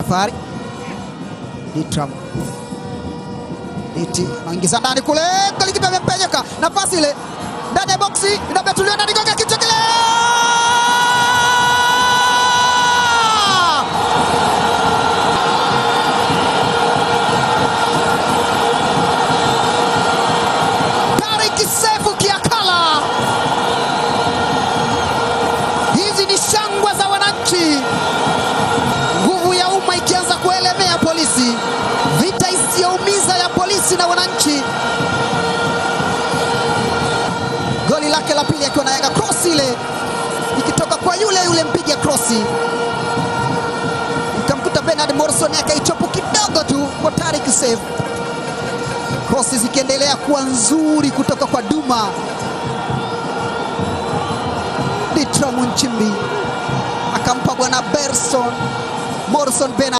safari. Ditram Diti anaingiza ndani kule, golikipa amepenyeka, nafasi ile ndani ya boksi inabetuliwa ndani, gonga kichwa kile Tariq Sefu Kiakala. Hizi ni shangwe za wananchi, nguvu ya umma ikianza kuelemea polisi, vita isiyoumiza ya polisi na wananchi. Goli lake la pili akiwa na Yanga, cross ile ikitoka kwa yule yule mpiga krosi, ikamkuta Bernard Morrison akaichopu kidogo tu kwa Tariq Sefu krosi zikiendelea kuwa nzuri kutoka kwa Duma Ditram Nchimbi akampa bwana Berson Morrison Bena